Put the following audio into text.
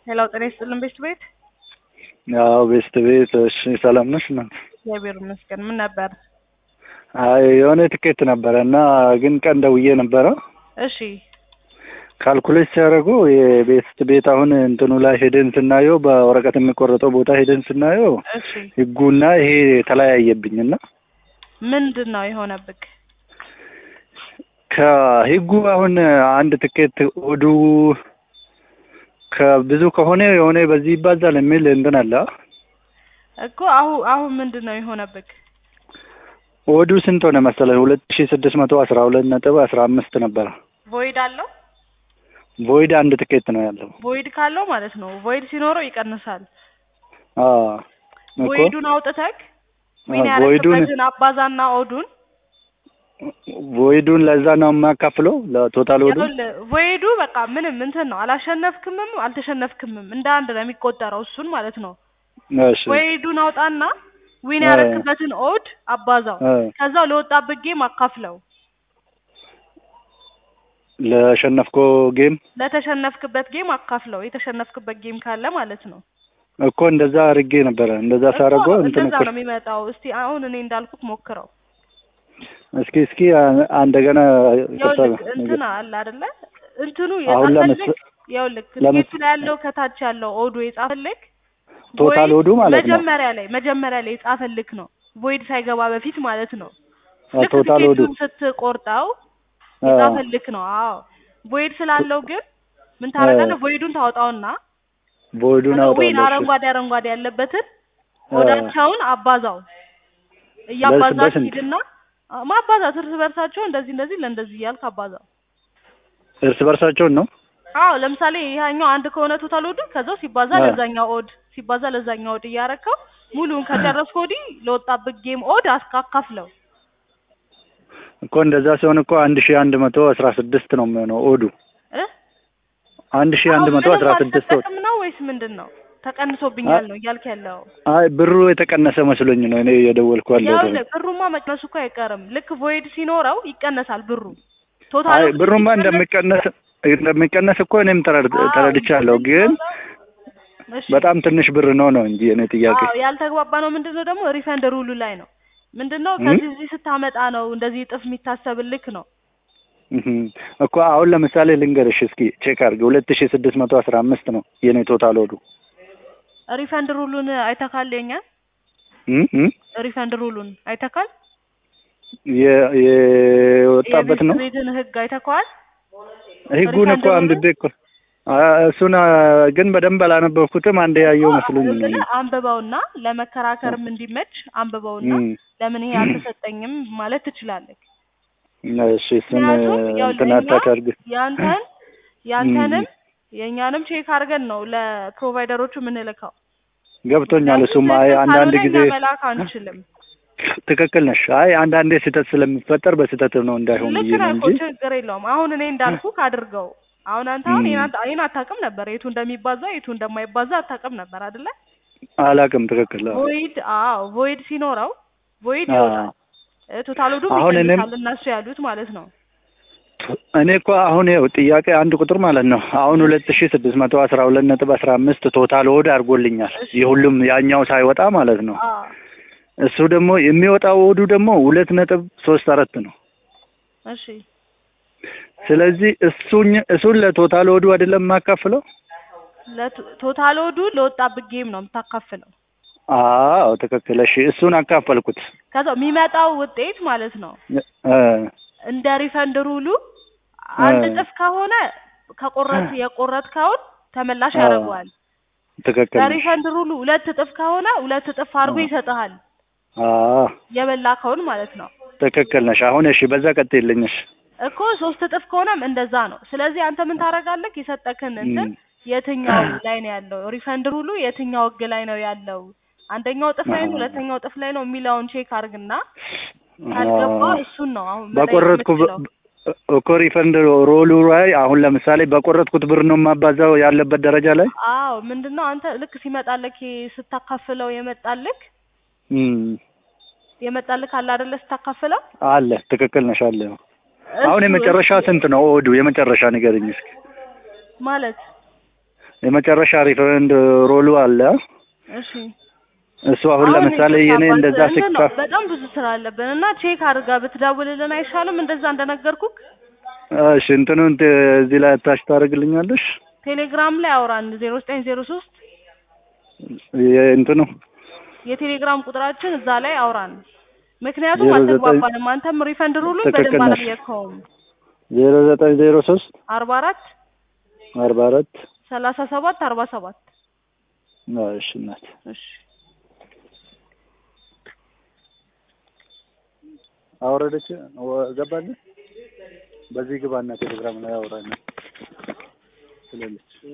ሄሎ ጤና ይስጥልን ቤስት ቤት ያው ቤስት ቤት እሺ፣ ሰላም ነሽ? እናት እግዚአብሔር ይመስገን። ምን ነበር? አይ የሆነ ትኬት ነበረ እና ግን ቀን ደውዬ ነበረ እሺ ካልኩሌት ሲያደርጉ የቤስት ቤት አሁን እንትኑ ላይ ሄደን ስናየው በወረቀት የሚቆረጠው ቦታ ሄደን ስናየው እሺ ህጉና ይሄ ተለያየብኝና ምንድን ነው የሆነብክ? ከህጉ አሁን አንድ ትኬት ወዱ ከብዙ ከሆነ የሆነ በዚህ ይባዛል የሚል እንትን አለ። እኮ አሁን አሁን ምንድን ነው የሆነብክ? ወዱ ስንት ሆነ መሰለህ? ሁለት ሺ ስድስት መቶ አስራ ሁለት ነጥብ አስራ አምስት ነበረ። ቮይድ አለው። ቮይድ አንድ ትኬት ነው ያለው። ቮይድ ካለው ማለት ነው ቮይድ ሲኖረው ይቀንሳል። አዎ እኮ ቮይዱን አውጥተክ ዊን አዎ፣ ቮይዱን- ያረክበትን አባዛና ኦዱን ቮይዱን ለዛ ነው የማካፍለው ለቶታል ወዱ። ይኸውልህ ቮይዱ በቃ ምንም እንትን ነው አላሸነፍክምም አልተሸነፍክምም እንደ አንድ ነው የሚቆጠረው እሱን ማለት ነው። እሺ ቮይዱን አውጣና ዊን እ። ያረክበትን ኦድ አባዛው እ፣ ከዛው ለወጣበት ጌም አካፍለው ለሸነፍኮ ጌም ለተሸነፍክበት ጌም አካፍለው የተሸነፍክበት ጌም ካለ ማለት ነው። እኮ እንደዛ አድርጌ ነበረ። እንደዛ ሳደርገው እኮ እንትን እንደዛ እኮ ነው የሚመጣው። እስቲ አሁን እኔ እንዳልኩት ሞክረው። እስኪ እስኪ አ- አንደገና ይቅርታ ይኸውልህ እንትን አለ አይደለ እንትኑ አሁን የጻፈልክ ለምስ- ይኸውልህ ለምስ- ቲኬቱ ላይ ያለው ከታች ያለው ኦዱ የጻፈልክ ቶታል ቮይድ ወዱ ማለት ነው። መጀመሪያ ላይ መጀመሪያ ላይ የጻፈልክ ነው ቮይድ ሳይገባ በፊት ማለት ነው። አ፣ ልክ ቶታል ወዱ ቲኬቱን ስትቆርጠው አ፣ የጻፈልክ ነው። አዎ ቮይድ ስላለው ግን ምን ታደርጋለህ? ቮይዱን ታወጣውና ቮይዱን ዊን አውጣለሁ። እሺ። አረንጓዴ አረንጓዴ ያለበትን አ፣ ኦዳቸውን አባዛው እያባዛች በስንት? ሂድና አ፣ ማባዛት እርስ በርሳቸው እንደዚህ እንደዚህ ለእንደዚህ እያልክ አባዛው። እርስ በርሳቸውን ነው አዎ ለምሳሌ ይሄኛው አንድ ከሆነ ቶታል ኦድ ከዛው ሲባዛ አ። ለዛኛው ኦድ ሲባዛ ለዛኛው ኦድ እያረከው ሙሉን ከጨረስክ ወዲህ ለወጣበት ጌም ኦድ አስካካፍለው። እኮ እንደዛ ሲሆን እኮ አንድ ሺህ አንድ መቶ አስራ ስድስት ነው የሚሆነው ኦዱ እ አንድ ሺህ አንድ አሁን መቶ ምንም አስራ ስድስት ኦድ። አልተጠቅም ነው ወይስ ምንድን ነው? ተቀንሶብኛል ነው እያልክ ያለው? አይ ብሩ የተቀነሰ መስሎኝ ነው እኔ የደወልኩ ያለሁት። ይኸውልህ ብሩማ መቅነሱ እኮ አይቀርም። ልክ ቮይድ ሲኖረው ይቀነሳል ብሩ ቶታል አይ ኦዱ ብሩማ ሲቀነስ- እንደሚቀነስ እንደሚቀነስ እኮ እኔም ተረድ- አዎ፣ ተረድቻለሁ። ግን እሺ። በጣም ትንሽ ብር ነው ነው እንጂ እኔ ጥያቄ አዎ ያልተግባባ ነው ምንድን ነው ደግሞ ሪፈንድ ሩሉ ላይ ነው ምንድን ነው እ? ከዚህ እዚህ ስታመጣ ነው እንደዚህ እጥፍ የሚታሰብልክ ነው እህም። እኮ አሁን ለምሳሌ ልንገርሽ እስኪ ቼክ አድርጊ ሁለት ሺህ ስድስት መቶ አስራ አምስት ነው የኔ ቶታል ወዱ ሪፈንድ ሩሉን አይተካል የኛ እም? እም? ሪፈንድ ሩሉን አይተካል የ- የወጣበት ነው የቤት ቤትን ህግ አይተካዋል ህጉን እኮ ሪፈንድ አንብቤ እኮ አ፣ እሱን አ፣ ግን በደንብ አላነበብኩትም። አንዴ ያየው መስሎኝ ነው። ብለህ አንብበውና ለመከራከርም እንዲመች አንብበውና እም። ለምን ይሄ አልተሰጠኝም ማለት ትችላለህ እሺ እሱን ምክንያቱም ያው እንትን ለእኛ አታድርግ። ያንተን ያንተንም የእኛንም ቼክ አድርገን ነው ለፕሮቫይደሮቹ የምንልከው ገብቶኛል። እሱም አይ ትክክል አንዳንድ ካልሆነ ጊዜ እኛ መላክ አንችልም ትክክል ነሽ። አይ አንዳንዴ ስህተት ስለሚፈጠር በስህተት ነው እንዳይሆን ልክ ብዬ ነው ነህ እኮ እንጂ ችግር የለውም አሁን እኔ እንዳልኩ አድርገው አሁን አንተ አሁን እም። ይሄን አታ- ይሄን አታውቅም ነበር የቱ እንደሚባዛ የቱ እንደማይባዛ አታውቅም ነበር አይደለ አላውቅም። ትክክል አዎ። ቮይድ አዎ ቮይድ ሲኖረው ቮይድ አዎ። ይወጣል እ ቶታል ወዱ አሁን እኔም- ይቀንሳል እነሱ ያሉት ማለት ነው እኔ እኮ አሁን ይኸው ጥያቄ አንድ ቁጥር ማለት ነው አሁን ሁለት ሺህ ስድስት መቶ አስራ ሁለት ነጥብ አስራ አምስት ቶታል ወድ አድርጎልኛል እሺ። የሁሉም ያኛው ሳይወጣ ማለት ነው። አዎ እሱ ደግሞ የሚወጣው ወዱ ደግሞ ሁለት ነጥብ ሶስት አራት ነው። እሺ ስለዚህ እሱኝ እሱን ለቶታል ወዱ አይደለም የማካፍለው። ለቶ- ቶታል ወዱ ለወጣበት ጌም ነው የምታካፍለው አዎ ትክክል። እሺ እሱን አካፈልኩት። ከዛ የሚመጣው ውጤት ማለት ነው እ እንደ ሪፈንድ ሩሉ አንድ እ። እጥፍ ከሆነ ከቆረት የቆረጥከውን ተመላሽ አዎ። ያደርገዋል። ትክክል ነሽ። በሪፈንድ ሩሉ ሁለት እጥፍ ከሆነ ሁለት እጥፍ አድርጎ አዎ። ይሰጥሃል አዎ የበላከውን ማለት ነው ትክክል ነሽ። አሁን እሺ በዛ ቀጥይልኝ። እሺ እኮ ሶስት እጥፍ ከሆነም እንደዛ ነው። ስለዚህ አንተ ምን ታደርጋለህ? የሰጠክን እንትን እም። የትኛው ላይ ነው ያለው ሪፈንድ ሩሉ የትኛው ህግ ላይ ነው ያለው አንደኛው እጥፍ ላይ ነው አዎ። ሁለተኛው እጥፍ ላይ ነው የሚለውን ቼክ አድርግና ካልገባ አዎ። እሱን ነው አሁን መጠየቅ በቆረጥኩ የምትችለው። እኮ ሪፈንድ ሮሉ ላይ አሁን ለምሳሌ በቆረጥኩት ብር ነው የማባዛው ያለበት ደረጃ ላይ አዎ ምንድነው አንተ ልክ ሲመጣልክ ይሄ ስታካፍለው የመጣልክ እም፣ የመጣልክ አለ አይደለ ስታካፍለው አለ ትክክል ነሽ አለ አሁን እሱ- የመጨረሻ ስንት ነው ኦዱ የመጨረሻ ንገረኝ እስኪ ማለት የመጨረሻ ሪፈረንድ ሮሉ አለ። እሺ እሱ አሁን ለምሳሌ ይቅርታ የኔ አባት፣ እንደዛ እንትን ነው፣ ሲካ በጣም ብዙ ስራ አለብን እና ቼክ አድርጋ ብትደውልልን አይሻልም? እንደዛ እንደነገርኩክ እሺ እንትኑን ት- እዚህ ላይ አታች ታደርግልኛለሽ? ቴሌግራም ላይ አውራን ዜሮ ዘጠኝ ዜሮ ሶስት እንትኑ የቴሌግራም ቁጥራችን እዛ ላይ አውራን። ምክንያቱም ዜሮ ዘጠኝ አልተግባባንም። አንተም ሪፈንድ ሩሉን ትክክል በደንብ ነሽ። አላየከውም። ዜሮ ዘጠኝ ዜሮ ሶስት አርባ አራት አርባ አራት ሰላሳ ሰባት አርባ ሰባት እሺ እናት እሺ አወረደች ወ- ገባልህ በዚህ ግባና ቴሌግራም ላይ አውራና ስለዚህ